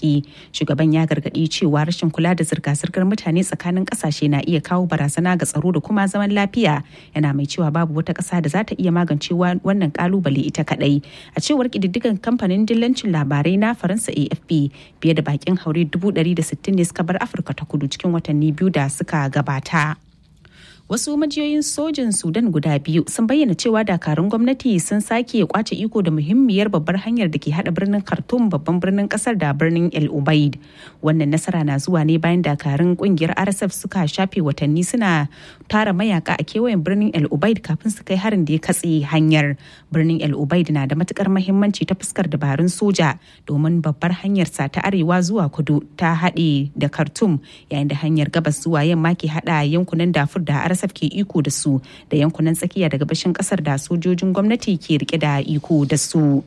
arziki shugaban ya gargaɗi cewa rashin kula da zirga-zirgar mutane tsakanin ƙasashe na iya kawo barazana ga tsaro da kuma zaman lafiya yana mai cewa babu wata ƙasa da za ta iya magance wannan kalubale ita kaɗai a cewar ƙididdigan kamfanin dillancin labarai na faransa afp fiye da bakin haure 160 ne suka bar afirka ta kudu cikin watanni biyu da suka gabata. wasu majiyoyin sojin sudan guda biyu sun bayyana cewa dakarun gwamnati sun sake kwace iko da muhimmiyar babbar hanyar da ke hada birnin khartoum babban birnin kasar da birnin el ubaid wannan nasara na zuwa ne bayan dakarun kungiyar rsf suka shafe watanni suna tara mayaka a kewayen birnin el ubaid kafin su kai harin da ya katse hanyar birnin el ubaid na da matukar mahimmanci ta fuskar dabarun soja domin babbar hanyar sa ta arewa zuwa kudu ta haɗe da khartoum yayin da hanyar gabas zuwa yamma ke hada yankunan dafur da RSF ke iko da su da yankunan tsakiya da gabashin kasar da sojojin gwamnati ke rike da iko da su.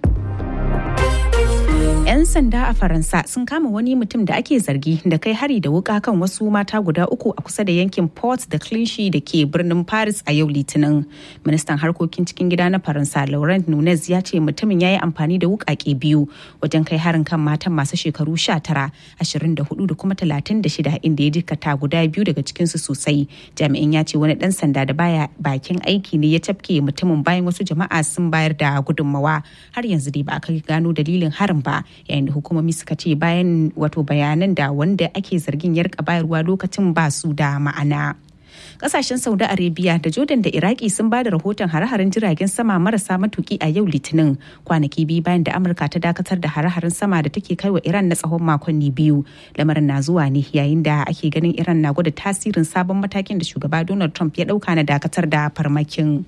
'Yan sanda a Faransa sun kama wani mutum da ake zargi da kai hari da wuka kan wasu mata guda uku a kusa da yankin Port da Clichy da ke birnin Paris a yau Litinin. Ministan harkokin cikin gida na Faransa Laurent Nunez ya ce mutumin ya yi amfani da wukake biyu wajen kai harin kan matan masu shekaru 19, 24 da kuma 36 inda ya jikata guda biyu daga cikinsu sosai. Jami'in ya ce wani dan sanda da baya bakin aiki ne ya tafke mutumin bayan wasu jama'a sun bayar da gudunmawa. Har yanzu dai ba a kai gano dalilin harin ba. yayin da hukumomi suka ce bayan wato bayanan da wanda ake zargin ya rika bayarwa lokacin ba su da ma'ana. kasashen saudi arabia da jordan da iraki sun ba da rahoton hare-haren jiragen sama marasa matuki a yau litinin kwanaki biyu bayan da amurka ta dakatar da hare-haren sama da take kai wa iran na tsawon makonni biyu lamarin na zuwa ne yayin da ake ganin iran na gwada tasirin sabon matakin da shugaba donald trump ya dauka na dakatar da farmakin.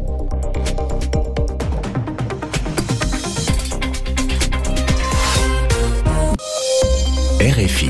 RFI.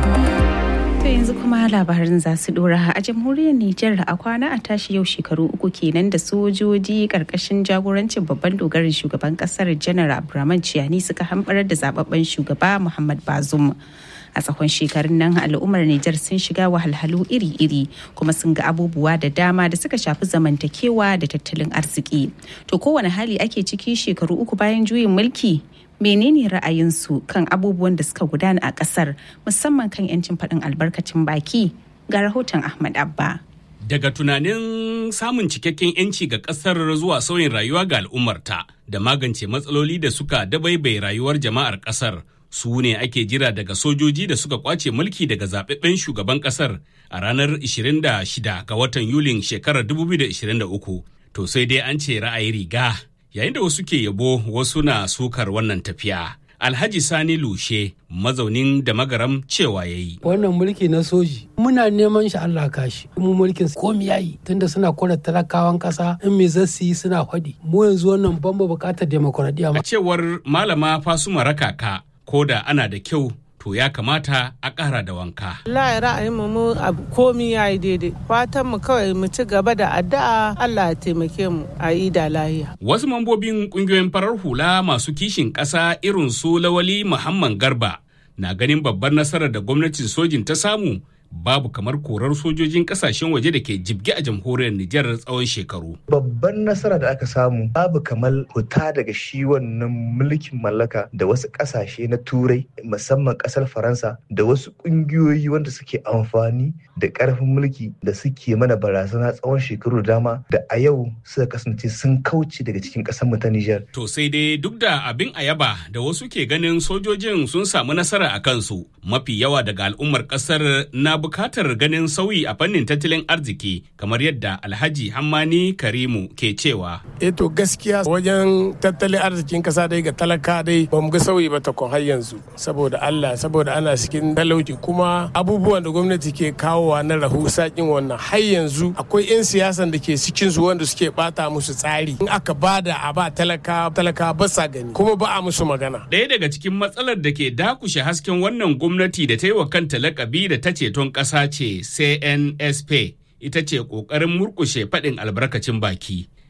To yanzu kuma labarin za su dora a jamhuriyar Nijar a kwana a tashi yau shekaru uku kenan da sojoji karkashin jagorancin babban dogarin shugaban kasar janar Abdurrahman Ciyani suka hambarar da zababben shugaba Muhammad Bazum. a tsawon shekarun nan al'ummar Nijar sun shiga wahalhalu iri-iri kuma sun ga abubuwa da dama da suka shafi zamantakewa da tattalin arziki. To kowane hali ake ciki shekaru uku bayan juyin mulki menene ra'ayinsu kan abubuwan da suka gudana a kasar musamman kan 'yancin faɗin albarkacin baki ga rahoton Ahmad Abba. Daga tunanin samun cikakken 'yanci ga ƙasar zuwa sauyin rayuwa ga al'ummarta da magance matsaloli da suka dabaibai rayuwar jama'ar ƙasar su ne ake jira daga sojoji da suka kwace mulki daga zaɓaɓɓen shugaban ƙasar a ranar 26 ga watan Yulin shekarar 2023. To sai dai an ce ra'ayi riga yayin da wasu ke yabo wasu na sukar wannan tafiya. Alhaji Sani Lushe mazaunin da magaram cewa ya yi. Wannan mulki na soji muna neman shi Allah kashi. Mu mulkin komi yayi tunda suna kora talakawan kasa in me zasu yi suna faɗi. Mu yanzu wannan ban buƙatar demokuraɗiyya. A cewar malama Fasuma Rakaka ko da ana da kyau to ya kamata a ƙara da wanka. Allah ra'ayin mu abu komi ya yi daidai. Fatan mu kawai mu ci gaba da addu'a Allah ya taimake mu a yi da lahiya. Wasu mambobin ƙungiyoyin farar hula masu kishin ƙasa irin su Lawali Muhammad Garba na ganin babbar nasarar da gwamnatin sojin ta samu babu kamar korar sojojin kasashen waje da ke jibge a jamhuriyar Nijar tsawon shekaru. Babban nasara da aka samu babu kamar huta daga shi wannan mulkin mallaka da wasu kasashe na turai musamman kasar Faransa da wasu kungiyoyi wanda suke amfani da karfin mulki da suke mana barazana tsawon shekaru dama da a yau suka kasance sun kauce daga cikin kasar mu ta Nijar. To sai dai duk da abin ayaba da wasu ke ganin sojojin sun samu nasara a kansu mafi yawa daga al'ummar kasar na bukatar ganin sauyi a fannin tattalin arziki kamar yadda alhaji hammani karimu ke cewa e to gaskiya wajen tattalin arzikin kasa dai ga talaka dai ba mu ga sauyi ba takon har yanzu saboda allah saboda ana cikin talauci kuma abubuwan da gwamnati ke kawowa na rahu sakin wannan har yanzu akwai 'yan siyasan da ke cikin su wanda suke bata musu tsari in aka bada a ba talaka talaka ba sa gani kuma ba a musu magana ɗaya daga cikin matsalar da ke dakushe hasken wannan gwamnati da ta yi wa kanta lakabi da ta ceton ƙasa ce CNSP ita ce ƙoƙarin murƙushe faɗin albarkacin baki.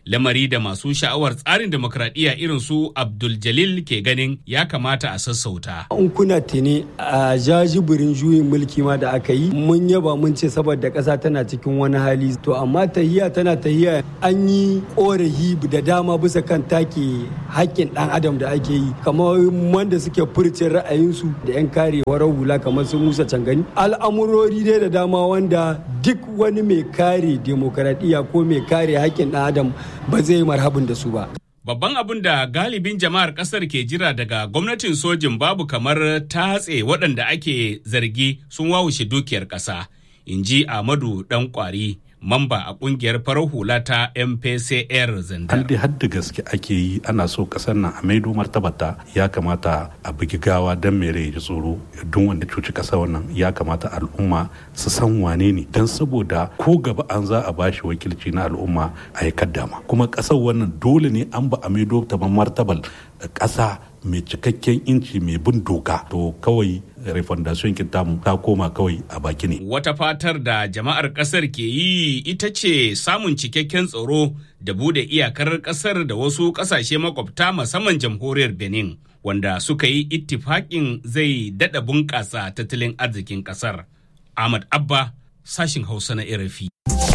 lamari da masu sha'awar tsarin demokradiyya irin su Abdul Jalil ke ganin ya kamata a sassauta. In kuna tuni a jajibirin juyin mulki ma da aka yi mun yaba mun ce saboda ƙasa tana cikin wani hali to amma tahiya tana tahiya an yi ƙorafi da dama bisa kan take haƙƙin ɗan adam da ake yi kamar wanda suke furcin ra'ayinsu da 'yan kare warar hula kamar su Musa Cangani al'amurori dai da dama wanda duk wani mai kare demokradiyya ko mai kare haƙƙin ɗan adam ba zai yi marhabin da su ba. Babban abin da galibin jama'ar kasar ke jira daga gwamnatin sojin babu kamar tatse waɗanda ake zargi sun wawushe dukiyar ƙasa, in ji Ahmadu ɗan ƙwari. mamba a kungiyar farar hula ta mpcr zandar. Halde hadda gaske ake yi ana so kasar nan a maido martabata ya kamata a bugi gawa don mere ya tsoro don wanda cuci kasa wannan ya kamata al'umma su san wane ne don saboda ko gaba an za a bashi wakilci na al'umma a yi kaddama kuma kasar wannan dole ne an ba a maido ta martabal kasa mai cikakken inci mai bin doka to kawai refondation tamu ta koma kawai a baki ne. Wata fatar da jama'ar kasar ke yi ita ce samun cikakken tsaro da bude iyakar kasar da wasu kasashe makwabta musamman jamhuriyar Benin wanda suka yi ittifaƙin zai daɗa bunƙasa tattalin arzikin kasar. Ahmad Abba sashin Hausa na Irafi.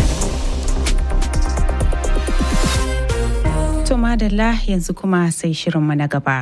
To madalla yanzu kuma sai shirinmu na gaba.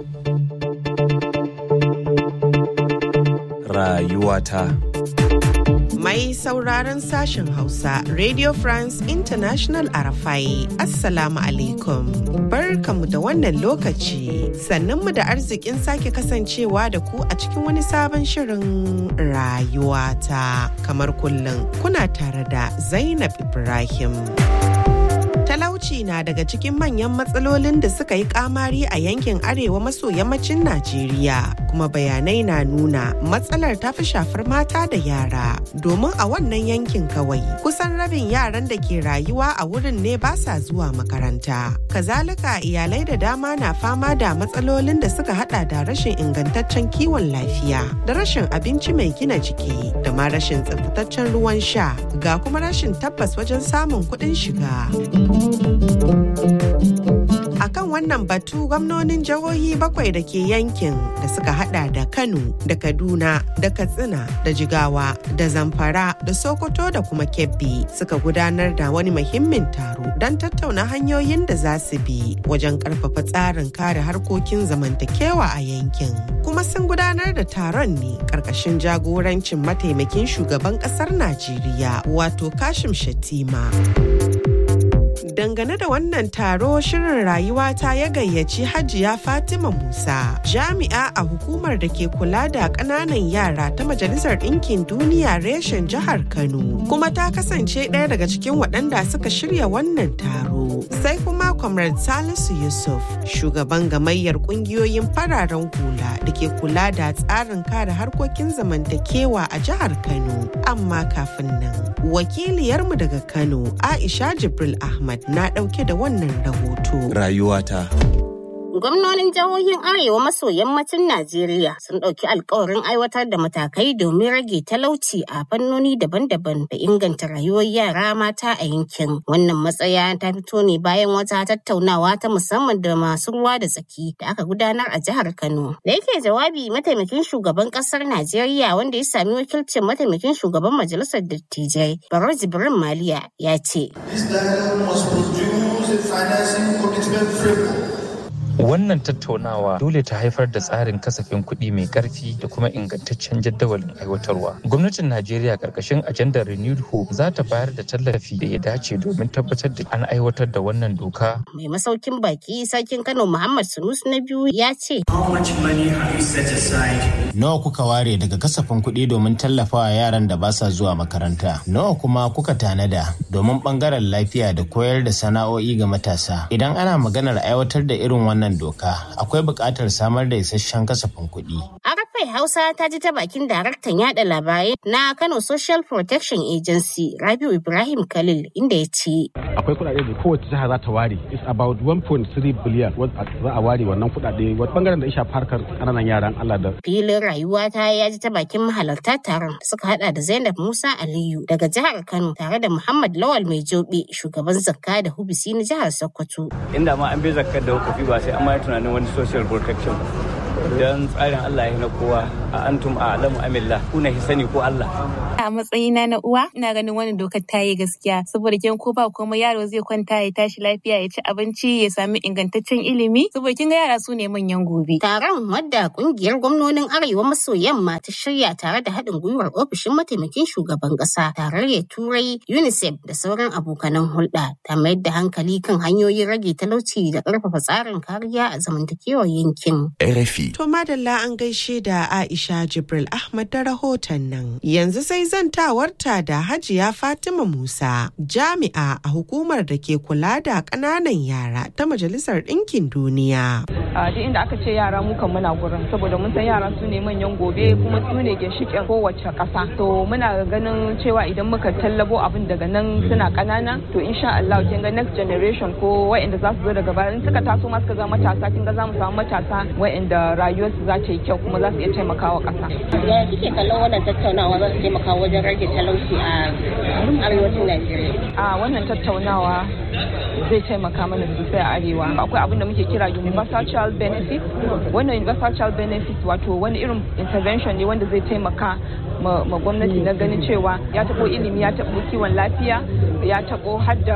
rayuwata. Mai sauraron sashen Hausa, Radio France International Arafai, Assalamu alaikum. Barkamu da wannan lokaci, sannunmu da arzikin sake kasancewa da ku a cikin wani sabon shirin rayuwata. Kamar kullum, kuna tare da Zainab Ibrahim. talauci na daga cikin manyan matsalolin da suka yi kamari a yankin arewa maso yammacin Najeriya kuma bayanai na nuna matsalar ta fi shafar mata da yara domin a wannan yankin kawai kusan rabin yaran da ke rayuwa a wurin ne ba sa zuwa makaranta kazalika iyalai da dama na fama da matsalolin da suka hada da rashin ingantaccen kiwon lafiya da rashin abinci mai gina jiki da ma rashin tsaftataccen ruwan sha ga kuma rashin tabbas wajen samun kuɗin shiga. A kan wannan batu gwamnonin jihohi bakwai da ke yankin da suka hada da Kano da Kaduna da Katsina da Jigawa da Zamfara da Sokoto da kuma Kebbi suka gudanar da wani muhimmin taro don tattauna hanyoyin da za su bi wajen karfafa tsarin kare harkokin zamantakewa a yankin. Kuma sun gudanar da taron ne karkashin jagorancin mataimakin shugaban kasar Najeriya wato Kashim Shatima. dangane da wannan taro shirin rayuwa ta ya gayyaci hajiya fatima musa jami'a a hukumar da ke kula da ƙananan yara ta majalisar ɗinkin duniya reshen jihar kano kuma ta kasance ɗaya daga cikin waɗanda suka shirya wannan taro sai kuma comrade salisu yusuf shugaban gamayyar ƙungiyoyin fararen hula da ke kula da tsarin kare harkokin zamantakewa a jihar kano amma kafin nan wakiliyarmu daga kano aisha jibril ahmad na ɗauke da wannan rahoto. Rayuwata. Gwamnonin jihohin Arewa maso yammacin Najeriya sun ɗauki alkawarin aiwatar da matakai domin rage talauci a fannoni daban-daban da inganta rayuwar yara mata a yankin. Wannan matsaya ta fito ne bayan wata tattaunawa ta musamman da masu ruwa da tsaki da aka gudanar a jihar Kano. Da yake jawabi mataimakin shugaban ƙasar Najeriya wanda ya sami wakilcin mataimakin shugaban majalisar dattijai Baro Jibrin Maliya ya ce. This dialogue must produce a financing commitment framework Wannan tattaunawa dole ta haifar da tsarin kasafin kuɗi mai ƙarfi da kuma ingantaccen jadawalin aiwatarwa. Gwamnatin Najeriya ƙarƙashin ajandar Renewed Hope za ta bayar da tallafi da ya dace domin tabbatar da an aiwatar da wannan doka. Mai masaukin baki sarkin Kano Muhammad Sunusu na biyu ya ce. Nawa kuka ware daga kasafin kuɗi domin tallafawa yaran da ba sa zuwa makaranta? Nawa kuma kuka tanada domin ɓangaren lafiya da koyar da sana'o'i ga matasa? Idan ana maganar aiwatar da irin wannan wannan doka akwai buƙatar samar da isasshen kasafin kuɗi. Arafa RFI Hausa ta ji ta bakin daraktan yada labarai na Kano Social Protection Agency Rabiu Ibrahim Khalil inda ya ce. Akwai kuɗaɗe da kowace jiha za ta ware. It's about 1.3 billion za a ware wannan kuɗaɗe wata bangaren da ya shafi harkar ƙananan yaran Allah da. Filin rayuwa ta ya ji ta bakin mahalarta taron suka hada da Zainab Musa Aliyu daga jihar Kano tare da Muhammad Lawal Mai Jobe shugaban zakka da hubisi na jihar Sokoto. Inda ma an bi zakkar da hukafi ba sai an ma tunanin wani social protection don tsarin Allah ya na kowa a antum a alamu amillah kuna sani ko Allah. A matsayina na uwa ina ganin wannan dokar ta yi gaskiya saboda kin ko ba kuma yaro zai kwanta ya tashi lafiya ya ci abinci ya sami ingantaccen ilimi saboda kin ga yara su ne manyan gobe. Taron wadda kungiyar gwamnonin Arewa maso yamma ta shirya tare da haɗin gwiwar ofishin mataimakin shugaban ƙasa tarayyar Turai UNICEF da sauran abokanan hulɗa ta mayar da hankali kan hanyoyin rage talauci da ƙarfafa tsarin kariya a zamantakewar yankin. RFI. To madalla an gaishe da Aisha Jibril Ahmad da rahoton nan. Yanzu sai zantawarta da Hajiya Fatima Musa, jami'a a hukumar da ke kula da ƙananan yara ta Majalisar Ɗinkin Duniya. A duk inda aka ce yara mu kan muna gurin saboda mun san yara su ne manyan gobe kuma su ne ginshiƙin kowace ƙasa. To muna ganin cewa idan muka tallabo abin daga nan suna ƙanana to insha Allah kin ga next generation ko wa'anda za su zo daga baya in suka taso ma suka zama matasa kin ga za mu samu matasa wa'anda rayuwarsu za ta yi kyau kuma za su iya taimakawa ƙasa. Yaya kike kallon wannan tattaunawa za su taimaka wajen rage talauci a arewacin Najeriya? A wannan tattaunawa zai taimaka mana sosai a arewa. Akwai abin da muke kira universal child benefit. Wannan universal child benefit wato wani irin intervention ne wanda zai taimaka ma gwamnati na ganin cewa ya taɓo ilimi ya taɓo kiwon lafiya ya taɓo har da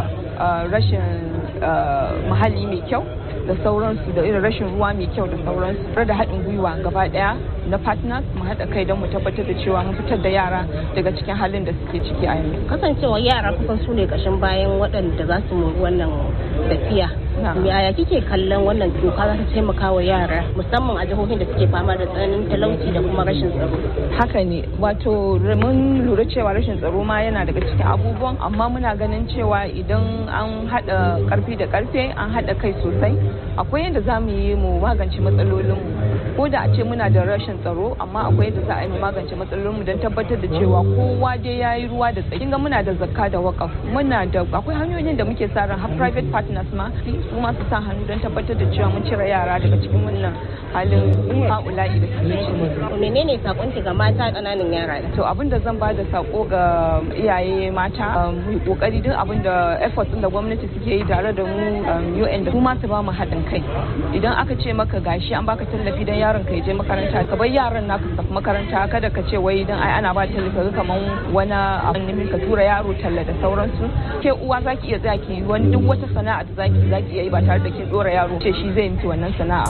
rashin muhalli mai kyau da sauransu da irin rashin ruwa mai kyau da sauransu da haɗin gwiwa gaba ɗaya na partners mu haɗa kai don mu tabbatar da cewa mun fitar da yara daga cikin halin da suke ciki a yanzu. Kasancewa yara kusan su ne ƙashin bayan waɗanda za su mori wannan tafiya. Yaya kike kallon wannan doka za ta taimaka wa yara musamman a jihohin da suke fama da tsananin talauci da kuma rashin tsaro? Haka ne wato mun lura cewa rashin tsaro ma yana daga cikin abubuwan amma muna ganin cewa idan an haɗa ƙarfi da ƙarfe an haɗa kai sosai akwai yadda za mu yi mu magance matsalolinmu ko da a ce muna da rashin tsaro amma akwai yadda za a yi mu magance matsalolinmu don tabbatar da cewa kowa dai ya yi ruwa da tsaki ga muna da zakka da wakaf muna da akwai hanyoyin da muke sa ran har private partners ma su ma su sa hannu don tabbatar da cewa mun cire yara daga cikin wannan halin haula'i da suke ciki. menene sakonki ga mata ƙananan yara to abin da zan ba da sako ga iyaye mata mu yi kokari duk abin da efforts da gwamnati suke yi tare da mu UN da su ma su ba mu haɗin kai idan aka ce maka gashi an baka tallafi dan yaron ka je makaranta ka bar yaran naka su tafi makaranta kada ka ce wai dan ai ana ba tallafi kaman wani abin ne ka tura yaro talla da sauransu ke uwa zaki iya tsaya ki wani duk wata sana'a da zaki zaki iya yi ba tare da kin dora yaro ce shi zai miki wannan sana'a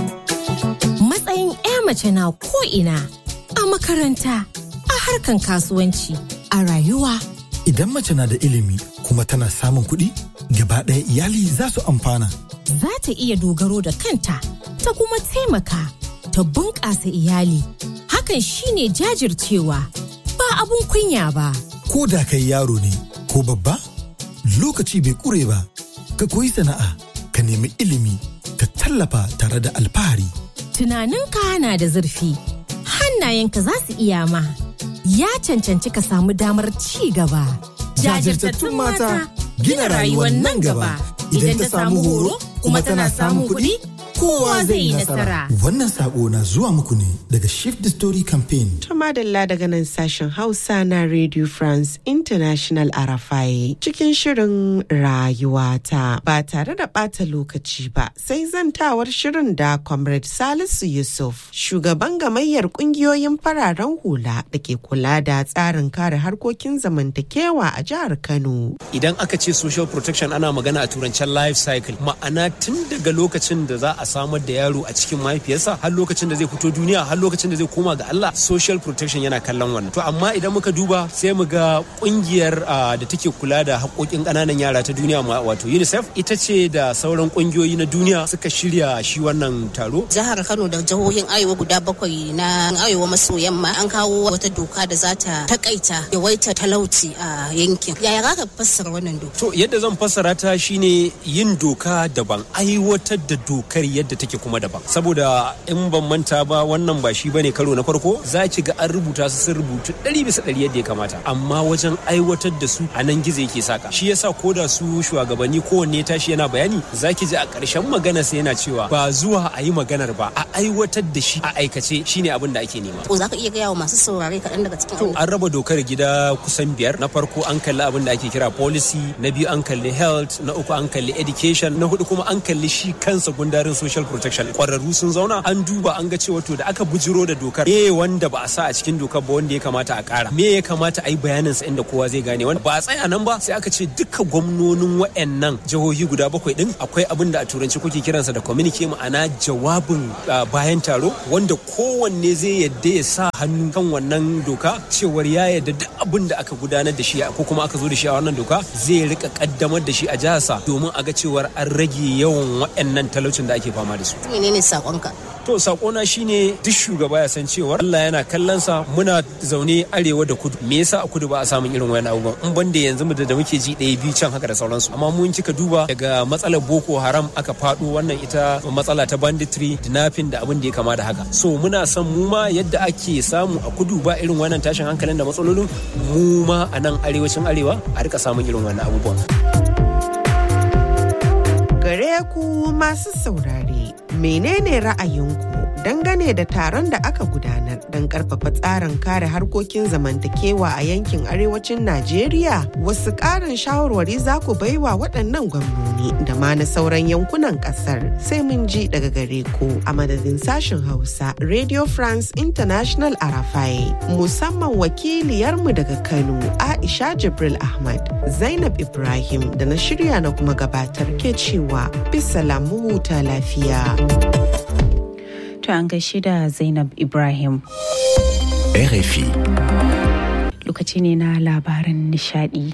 matsayin 'ya mace na ko ina a makaranta a harkan kasuwanci a rayuwa idan mace na da ilimi kuma tana samun kuɗi gaba ɗaya iyali za su amfana za ta iya dogaro da kanta ta kuma taimaka ta bunƙasa iyali hakan shine jajircewa ba abun kunya ba ko da kai yaro ne ko babba lokaci bai ƙure ba ka koyi sana'a ka nemi ilimi ka tallafa tare da alfahari tunaninka na da zurfi hannayenka za su iya ma ya cancanci ka samu damar ci gaba jajirtattun mata gina rayuwar nan gaba idan ta samu horo kuma tana samun kuɗi kowa zai yi nasara. Wannan sako na zuwa muku ne daga Shift the Story Campaign. Tumadalla daga nan sashen Hausa na Radio France International Arafai cikin shirin rayuwata ba tare da ɓata lokaci ba sai zantawar shirin da Comrade Salisu Yusuf shugaban gamayyar ƙungiyoyin fararen hula da ke kula da tsarin kare harkokin zamantakewa a jihar Kano. Idan aka ce social protection ana magana a turancen life cycle ma'ana tun daga lokacin da za a samar da yaro a cikin mahaifiyarsa har lokacin da zai fito duniya har lokacin da zai koma ga Allah social protection yana kallon wannan to amma idan muka duba sai mu ga kungiyar da take kula da haƙoƙin ƙananan yara ta duniya wato UNICEF ita ce da sauran kungiyoyi na duniya suka shirya shi wannan taro jihar Kano da jihohin Arewa guda bakwai na Arewa maso yamma an kawo wata doka da za ta takaita yawaita talauci a yankin yaya za ka fassara wannan doka to yadda zan fassara ta shine yin doka daban aiwatar da dokar yadda take kuma daban saboda in ban manta ba wannan ba shi bane karo na farko za ki ga an rubuta su sun rubutu ɗari bisa ɗari yadda ya kamata amma wajen aiwatar da su a nan gizo yake saka shi yasa ko da su shugabanni kowanne tashi yana bayani za ki ji a ƙarshen magana sai yana cewa ba zuwa a yi maganar ba a aiwatar da shi a aikace shine abin da ake nema ko za ka iya gaya wa masu saurare kaɗan daga cikin to an raba dokar gida kusan biyar na farko an kalli abin da ake kira policy na biyu an kalli health na uku an kalli education na hudu kuma an kalli shi kansa gundarin social protection kwararru sun zauna an duba an ga cewa to da aka bujiro da dokar me wanda ba a sa a cikin dokar ba wanda ya kamata a kara me ya kamata a yi bayanin sa inda kowa zai gane wanda ba a tsaya nan ba sai aka ce duka gwamnonin wayannan jihohi guda bakwai din akwai abin da a turanci kuke kiransa da communique ma'ana jawabin bayan taro wanda kowanne zai yadda ya sa hannu kan wannan doka cewar ya yadda duk abin da aka gudanar da shi ko kuma aka zo da shi a wannan doka zai rika kaddamar da shi a jiharsa domin a ga cewar an rage yawan waɗannan talaucin da ake fama da su. menene sakonka To sakona shine duk shugaba ya san cewa Allah yana kallon sa muna zaune arewa da kudu me yasa a kudu ba a samun irin wayan abubuwan in banda yanzu da muke ji ɗaya biyu can haka da sauransu amma mun kika duba daga matsalar Boko Haram aka faɗo wannan ita matsala ta banditry dinafin da abin da ya kama da haka so muna son mu ma yadda ake samu a kudu ba irin wannan tashin hankalin da matsalolin mu ma a nan arewacin arewa a rika samun irin wannan abubuwan. Gare ku masu saurare, menene ra'ayinku dangane da taron da aka gudanar don karfafa tsarin kare harkokin zamantakewa a yankin arewacin Najeriya? Wasu ƙarin shawarwari za ku baiwa waɗannan gwamnoni da ma na sauran yankunan ƙasar sai mun ji daga gare ku a madadin sashen Hausa Radio France International Arafai musamman wakiliyarmu daga Kano Aisha Jibril Ahmad Zainab Ibrahim da na shirya na kuma gabatar ke cewa bisa lamu huta lafiya. To an gaishe da Zainab Ibrahim. RFI. Lokaci ne na labaran nishadi.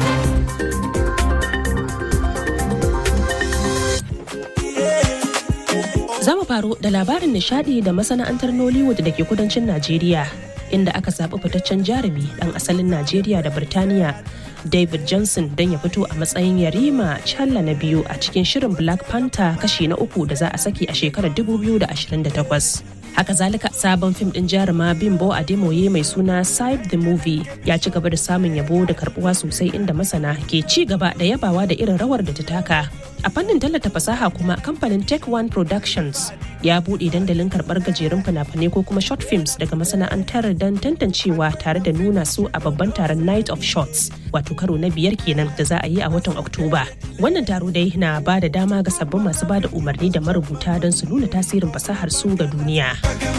Za mu faro da labarin nishadi da masana'antar Nollywood da ke kudancin Najeriya, inda aka zaɓi fitaccen jarumi ɗan asalin Najeriya da Birtaniya David Johnson don ya fito a matsayin yarima challa na biyu a cikin shirin Black Panther kashi na uku da za a saki a shekarar 2028. Haka zalika sabon fim din jaruma Bimbo Ademoye mai suna Side the Movie ya ci gaba da samun yabo da karbuwa sosai inda masana ke ci gaba da yabawa da irin rawar da ta taka. A fannin tallata fasaha kuma kamfanin Tech One Productions ya buɗe dandalin karɓar gajerun fina-finai ko kuma short films daga masana'antar don tantancewa tare da nuna su a babban taron Night of Shots wato karo na biyar kenan da za a yi a watan Oktoba. Wannan taro dai na ba da dama ga sabbin masu ba da umarni da marubuta don su nuna tasirin fasahar su ga duniya.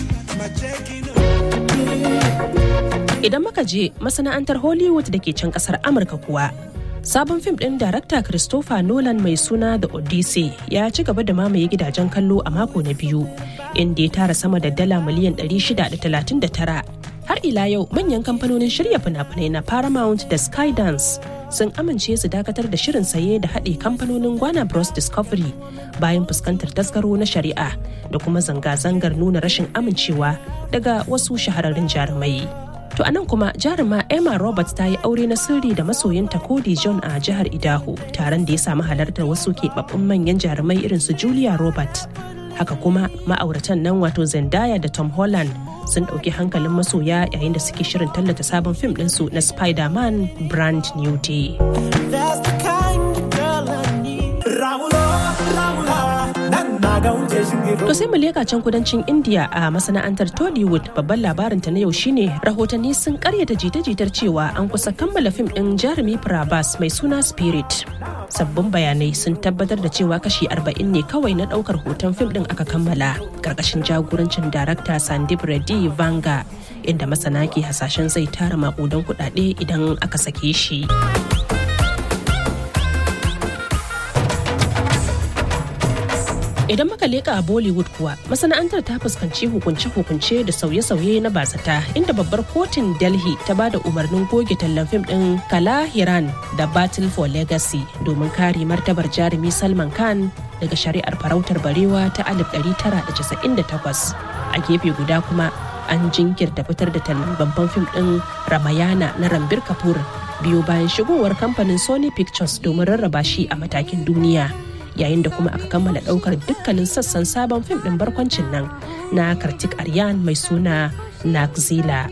Idan muka je masana'antar Hollywood da ke can kasar Amurka kuwa, sabon fim ɗin darakta Christopher Nolan mai suna The Odyssey ya ci gaba da mamaye gidajen kallo a mako na biyu, inda ya tara sama da dala miliyan 639. Har ila yau manyan kamfanonin shirya fina-finai na Paramount da Skydance sun amince su dakatar da shirin saye da haɗe kamfanonin Gwana Bros Discovery bayan fuskantar tasgaro na shari'a da kuma zanga-zangar nuna rashin amincewa daga wasu shahararrun jarumai. To anan kuma jaruma Emma Roberts ta yi aure na sirri da masoyinta Cody John a jihar Idaho taron da ya samu halartar wasu keɓaɓɓun manyan jarumai irin su Julia Roberts. Haka kuma ma'auratan nan wato Zendaya da Tom Holland sun ɗauki hankalin masoya yayin da suke shirin tallata sabon fim ɗinsu na Spider-Man Brand New Day. To sai mu leka can kudancin India a masana'antar Tollywood babban labarinta na yau shine rahotanni sun karyata jita-jitar cewa an kusa kammala fim ɗin jarumi Prabhas mai suna Spirit. Sabbin bayanai sun tabbatar da cewa kashi 40 ne kawai na ɗaukar hoton fim ɗin aka kammala ƙarƙashin jagorancin darakta Sandip Reddy Vanga inda masana ke hasashen zai tara maƙudan kuɗaɗe idan aka sake shi. Idan muka leka a Bollywood kuwa masana'antar ta fuskanci hukunce-hukunce da sauye-sauye na basata inda babbar kotun Delhi ta ba da umarnin goge tallan fim ɗin Kala Hiran da Battle for Legacy domin kare martabar jarumi Salman Khan daga shari'ar farautar barewa ta 1998. A gefe guda kuma an jinkirta fitar da tallan babban fim ɗin Ramayana na Rambir Kapoor biyo bayan shigowar kamfanin Sony Pictures domin rarraba shi a matakin duniya. yayin da kuma aka kammala ɗaukar dukkanin sassan sabon fim ɗin barkwancin nan na kartik aryan mai suna nakzila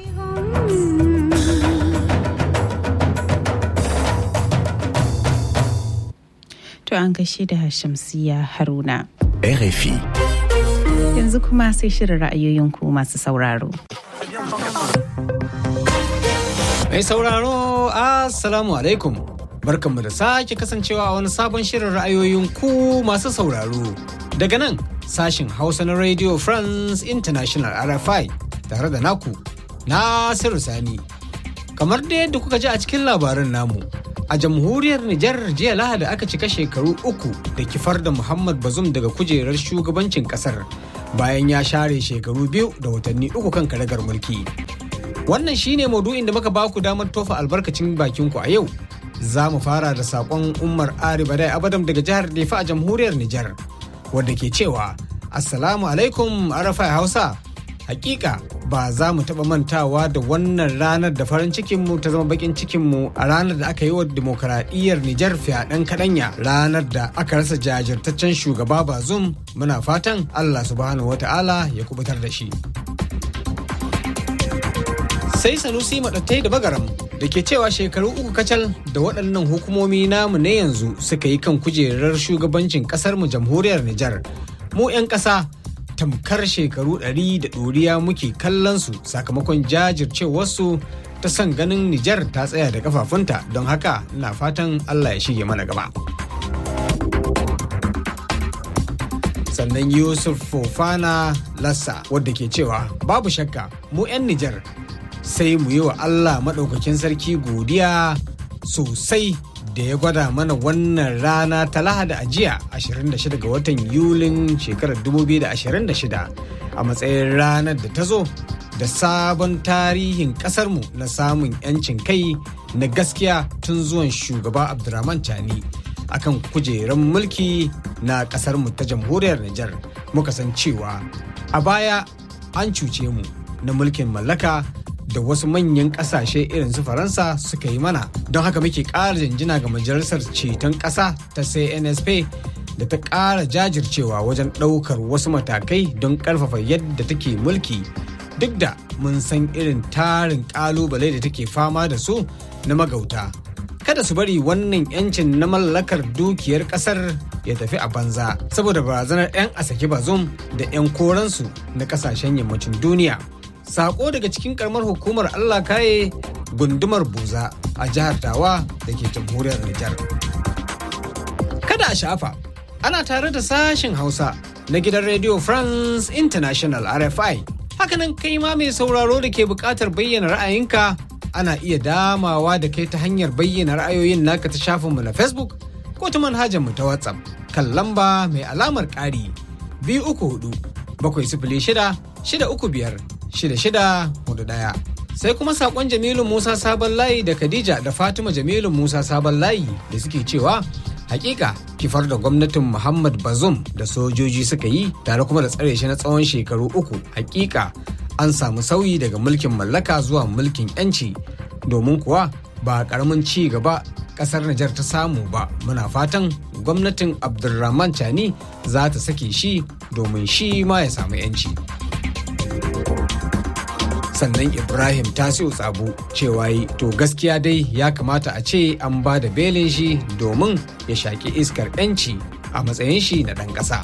To an gaishe da Shamsiya Haruna. RFI. Yanzu kuma sai shirin ra'ayoyinku masu sauraro. Mai sauraro, Assalamu alaikum. Barkanmu da sake kasancewa a wani sabon shirin ra'ayoyin ku masu sauraro. Daga nan, sashin Hausa na Radio France International RFI tare da naku, Nasiru Sani. Kamar da yadda kuka ji a cikin labarin namu, a jamhuriyar Nijar jiya Lahadi aka cika shekaru uku da kifar da Muhammad Bazum daga kujerar shugabancin kasar bayan ya share shekaru biyu da watanni uku kan karagar mulki. Wannan shine maudu'in da muka baku damar tofa albarkacin bakinku a yau. Za mu fara da saƙon Umar Ari Badai Abadam daga jihar Nefa a jamhuriyar Nijar, wadda ke cewa Assalamu alaikum Arafai Hausa. Hakika ba za mu taɓa mantawa da wannan ranar da farin cikinmu ta zama bakin cikinmu a ranar da aka yi wa demokaradiyyar Nijar fyaɗen kaɗanya ranar da aka rasa jajirtaccen shugaba Bazum muna fatan Allah subhanahu wata'ala ya kubutar da shi. Sai Sanusi maɗattai da bagaram da ke cewa shekaru uku kacal da waɗannan hukumomi namu na yanzu suka yi kan kujerar shugabancin ƙasarmu jamhuriyar Nijar. Mu 'yan ƙasa tamkar shekaru ɗari da ɗoriya muke kallon su sakamakon jajircewarsu ta son ganin Nijar ta tsaya da kafafunta don haka ina fatan Allah ya shige mana gaba. Sannan Yusuf Fofana Lassa wadda ke cewa babu shakka mu 'yan Nijar sai mu yi wa Allah maɗaukakin sarki godiya sosai da ya gwada mana wannan rana ta lahadi a jiya 26 ga watan yulin shekarar 2026 a matsayin ranar da ta zo da sabon tarihin kasarmu na samun 'yancin kai na gaskiya tun zuwan shugaba abdurrahman chani akan kujerar mulki na kasarmu ta jamhuriyar Nijar muka san cewa a baya an cuce mu na mulkin mallaka da wasu manyan kasashe irin su faransa suka yi mana don haka muke ƙara jinjina ga majalisar ceton ƙasa ta cnsp da ta ƙara jajircewa wajen ɗaukar wasu matakai don ƙarfafa yadda take mulki duk da mun san irin tarin ƙalubale da take fama da su na magauta kada su bari wannan yancin na mallakar dukiyar ƙasar ya tafi a banza saboda barazanar 'yan asaki bazum da 'yan koransu na ƙasashen yammacin duniya sako daga cikin karamar hukumar Allah kaye gundumar buza a jihar Tawa da ke jamhuriyar Nijar. Kada a shafa, ana tare da sashen Hausa na gidan Radio France International RFI. Hakanan kai ma mai sauraro da ke buƙatar bayyana ra'ayinka ana iya damawa da kai ta hanyar bayyana ra'ayoyin naka ta shafinmu na Facebook ko ta manhajarmu ta WhatsApp kan lamba mai alamar ƙari biyu uku hudu bakwai sifili shida shida uku biyar shida shida hudu ɗaya. Sai kuma sakon Jamilu Musa Sabon Layi da Khadija da Fatima Jamilu Musa Sabon Layi da suke cewa hakika kifar da gwamnatin Muhammad Bazum da sojoji suka yi tare kuma da tsare shi na tsawon shekaru uku hakika an samu sauyi daga mulkin mallaka zuwa mulkin yanci domin kuwa ba karamin ci gaba kasar Nijar ta samu ba muna fatan gwamnatin Abdulrahman Chani za ta sake shi domin shi ma ya samu yanci. sannan ibrahim tasiu tsabu cewa yi to gaskiya dai ya kamata a ce an ba da belin shi domin ya shaƙi iskar 'yanci a matsayin shi na ɗan ƙasa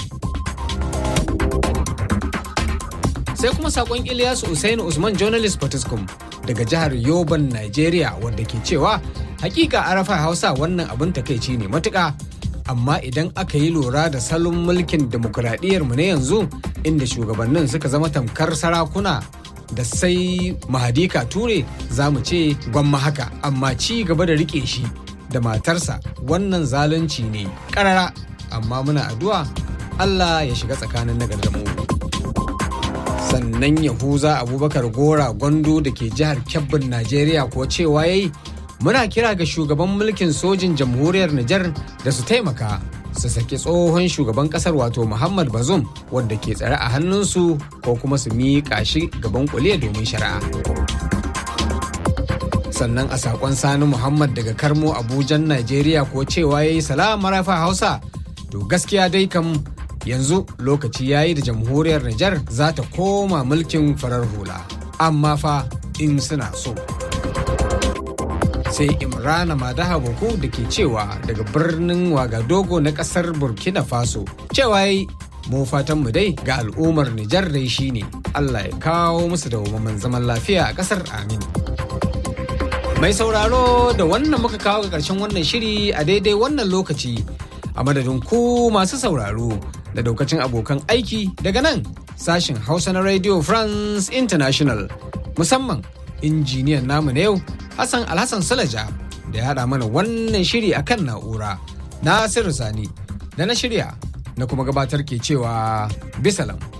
sai kuma saƙon ilyasu usaini usman journalist potiskum daga jihar yoban nigeria wanda ke cewa hakika arafa hausa wannan abin takaici ne matuƙa amma idan aka yi lura da salon mulkin demokuraɗiyyarmu na yanzu inda shugabannin suka zama tamkar sarakuna da sai mahadika ture za mu ce gwamma haka amma ci gaba da rike shi da matarsa wannan zalunci ne karara amma muna addu'a Allah ya shiga tsakanin nagar da mu sannan yahuza abubakar gora gondo da ke jihar kebbin najeriya ko cewa yayi muna kira ga shugaban mulkin sojin jamhuriyar Nijar da su taimaka su saki tsohon shugaban kasar wato Muhammad Bazoum wanda ke tsare a hannunsu ko kuma su miƙa shi gaban kuliya domin shari'a. Sannan a saƙon Sani Muhammad daga Karmo Abujan Najeriya ko cewa ya yi salama rafa Hausa To gaskiya dai kam yanzu lokaci yayi da jamhuriyar Nijar za ta koma mulkin farar hula. Amma fa in suna so. Sai Imrana Madaha Boko da ke cewa daga birnin Wagadogo na kasar Burkina Faso. Cewa yi mu fatan mu dai ga al'ummar Nijar dai shine Allah ya kawo musu da zaman lafiya a kasar amin. Mai sauraro da wannan muka kawo ga ƙarshen wannan shiri a daidai wannan lokaci a madadin ku masu sauraro da daukacin abokan aiki daga nan sashin Hausa na Radio France International musamman injiniyan namu na yau Hassan Alhassan Salaja da ya haɗa mana wannan shiri akan na'ura. Nasiru Sani da na shirya na kuma gabatar ke cewa bisalam.